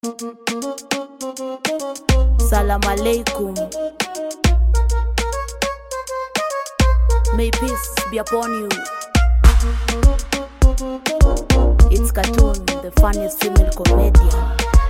Salam alaikum. May peace be upon you. It's Cartoon, the funniest female comedian.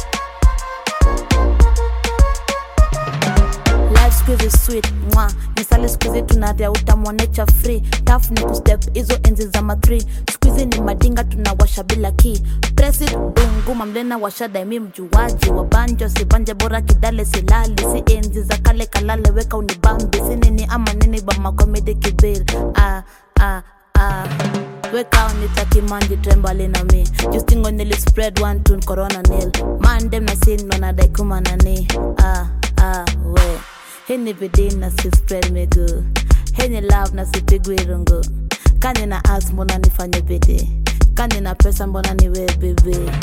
Life squeeze is sweet mwa nisale squeeze tunadhia utamwonecha free taf ni kustep hizo enzi za matri squeeze ni madinga tunawasha bila ki presid dunguma mlena washa daimi mjuaji wa banjo sibanje bora kidale silali si enzi za kale kalale weka unibambi si nini ama nini bamakomedi kibir ah, ah, ah. weka unitakimanji trembale na mi justingo nili spread one tune corona nil mandem na sin wanadaikuma nani ah, ah, we hini bidii na si spread miguu hini love na sipigwi rungu kani na as mbona nifanye bidii kani na pesa mbona niwe bibi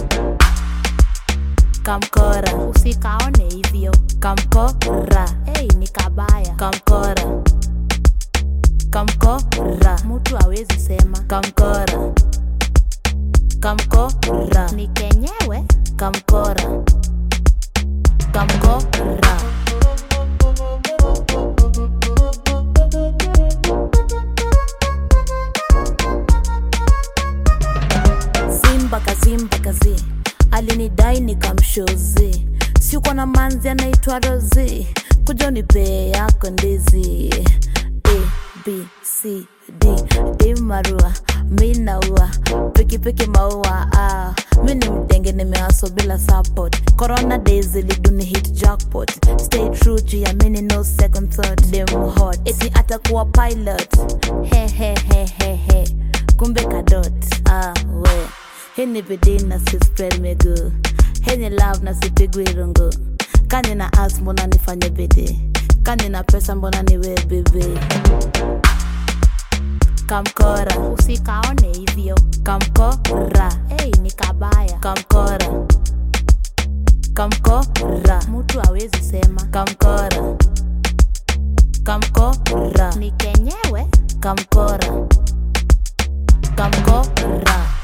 kamkora usikaone hivyo kamkora hey, ni kabaya kamkora kamkora mtu awezi sema kamkora kamkora ni kenyewe kamkora kamkora simba kazimba kazi alinidai nikamshozi siuko na manzi anaitwa rozi kuja unipee yako ndizi a b c d d marua mi naua pikipiki maua ah. mi ni mdenge nimeaso bila support corona days iliduni hit jackpot stay true juu ya mini no second thought dem hot eti atakuwa pilot he he he he he kumbe kadot ah, we hii ni bidii na si spread miguu hii ni love na sipigwi rungu kani na as mbona nifanye bidii kani na pesa mbona niwe bibi kamkora usikaone hivyo kamkora hey, ni kabaya kamkora kamkora mtu awezi sema kamkora kamkora ni kenyewe kamkora kamkora